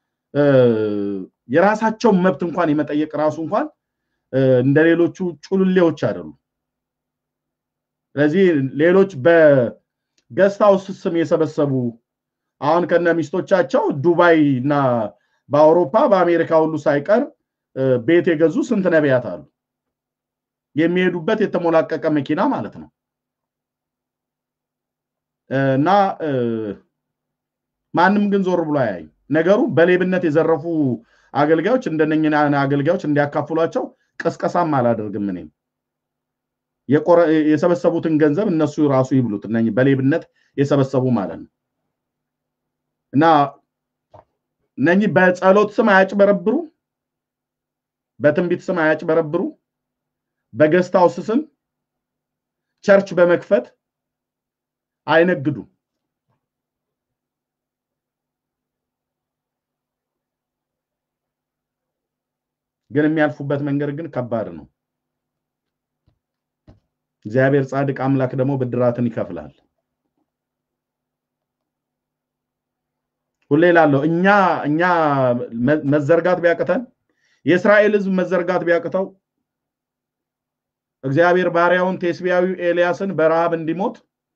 የራሳቸውን መብት እንኳን የመጠየቅ ራሱ እንኳን እንደ ሌሎቹ ጩልሌዎች አይደሉም። ስለዚህ ሌሎች በገስት ሃውስ ስም የሰበሰቡ አሁን ከነ ሚስቶቻቸው ዱባይ እና በአውሮፓ በአሜሪካ ሁሉ ሳይቀር ቤት የገዙ ስንት ነቢያት አሉ። የሚሄዱበት የተሞላቀቀ መኪና ማለት ነው። እና ማንም ግን ዞር ብሎ አያይ። ነገሩ በሌብነት የዘረፉ አገልጋዮች እንደነኛ አገልጋዮች እንዲያካፍሏቸው ቅስቀሳም አላደርግም። እኔም የሰበሰቡትን ገንዘብ እነሱ ራሱ ይብሉት፣ እነ በሌብነት የሰበሰቡ ማለት ነው። እና እነኚህ በጸሎት ስም አያጭበረብሩ፣ በትንቢት ስም አያጭበረብሩ፣ በገስት ሃውስ ስም ቸርች በመክፈት አይነግዱ። ግን የሚያልፉበት መንገድ ግን ከባድ ነው። እግዚአብሔር ጻድቅ አምላክ ደግሞ ብድራትን ይከፍላል። ሁሌ ላለው እኛ እኛ መዘርጋት ቢያቅተን የእስራኤል ሕዝብ መዘርጋት ቢያቅተው እግዚአብሔር ባሪያውን ቴስቢያዊ ኤልያስን በረሃብ እንዲሞት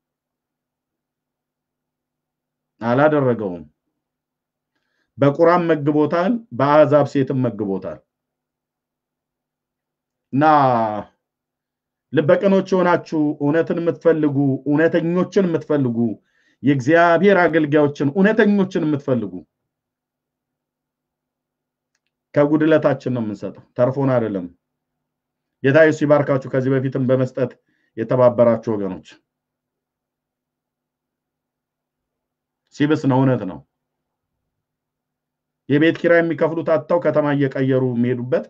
አላደረገውም። በቁራም መግቦታል፣ በአሕዛብ ሴትም መግቦታል። እና ልበቅኖች የሆናችሁ እውነትን የምትፈልጉ እውነተኞችን የምትፈልጉ የእግዚአብሔር አገልጋዮችን እውነተኞችን የምትፈልጉ ከጉድለታችን ነው የምንሰጠው፣ ተርፎን አይደለም። ጌታ ኢየሱስ ይባርካችሁ። ከዚህ በፊትም በመስጠት የተባበራችሁ ወገኖች ሲብስ ነው፣ እውነት ነው። የቤት ኪራይ የሚከፍሉት አጥተው ከተማ እየቀየሩ የሚሄዱበት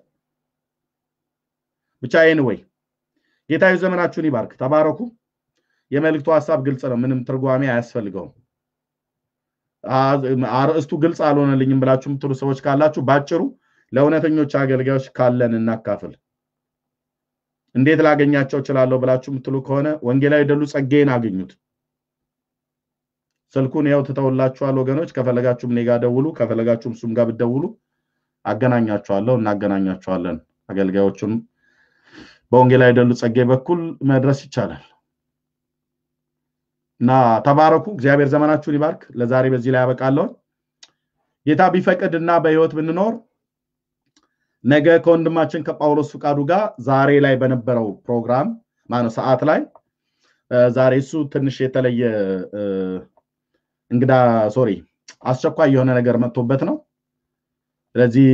ብቻ ይህን ወይ ጌታ ዘመናችሁን ይባርክ። ተባረኩ። የመልእክቱ ሀሳብ ግልጽ ነው። ምንም ትርጓሜ አያስፈልገውም። አርእስቱ ግልጽ አልሆነልኝም ብላችሁ የምትሉ ሰዎች ካላችሁ ባጭሩ ለእውነተኞች አገልጋዮች ካለን እናካፍል። እንዴት ላገኛቸው እችላለሁ ብላችሁ የምትሉ ከሆነ ወንጌላዊ ደሉ ጸጋዬን አግኙት። ስልኩን ያው ትተውላችኋል ወገኖች። ከፈለጋችሁም እኔ ጋር ደውሉ፣ ከፈለጋችሁም እሱም ጋር ብትደውሉ አገናኛችኋለሁ፣ እናገናኛችኋለን። አገልጋዮቹን በወንጌላዊ ደሉ ጸጋዬ በኩል መድረስ ይቻላል እና ተባረኩ። እግዚአብሔር ዘመናችሁን ይባርክ። ለዛሬ በዚህ ላይ ያበቃለሁ። ጌታ ቢፈቅድ እና በህይወት ብንኖር ነገ ከወንድማችን ከጳውሎስ ፍቃዱ ጋር ዛሬ ላይ በነበረው ፕሮግራም ማነው ሰዓት ላይ ዛሬ እሱ ትንሽ የተለየ እንግዳ ሶሪ አስቸኳይ የሆነ ነገር መጥቶበት ነው። ስለዚህ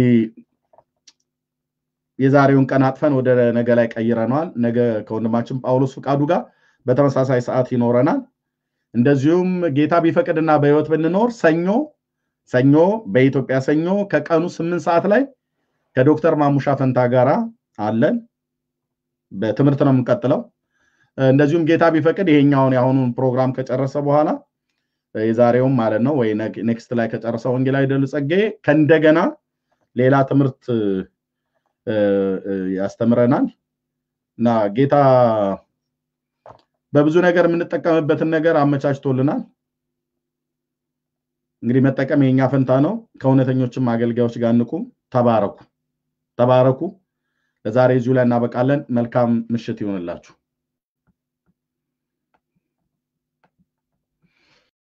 የዛሬውን ቀን አጥፈን ወደ ነገ ላይ ቀይረነዋል። ነገ ከወንድማችን ጳውሎስ ፍቃዱ ጋር በተመሳሳይ ሰዓት ይኖረናል። እንደዚሁም ጌታ ቢፈቅድና በህይወት ብንኖር ሰኞ ሰኞ በኢትዮጵያ ሰኞ ከቀኑ ስምንት ሰዓት ላይ ከዶክተር ማሙሻ ፈንታ ጋራ አለን። በትምህርት ነው የምንቀጥለው። እንደዚሁም ጌታ ቢፈቅድ ይሄኛውን የአሁኑን ፕሮግራም ከጨረሰ በኋላ የዛሬውም ማለት ነው ወይ ኔክስት ላይ ከጨረሰ ወንጌላዊ ደሉ ጸጋዬ ከእንደገና ሌላ ትምህርት ያስተምረናል እና ጌታ በብዙ ነገር የምንጠቀምበትን ነገር አመቻችቶልናል። እንግዲህ መጠቀም የኛ ፈንታ ነው። ከእውነተኞችም አገልጋዮች ጋር እንቁም። ተባረኩ፣ ተባረኩ። ለዛሬ እዚሁ ላይ እናበቃለን። መልካም ምሽት ይሆንላችሁ።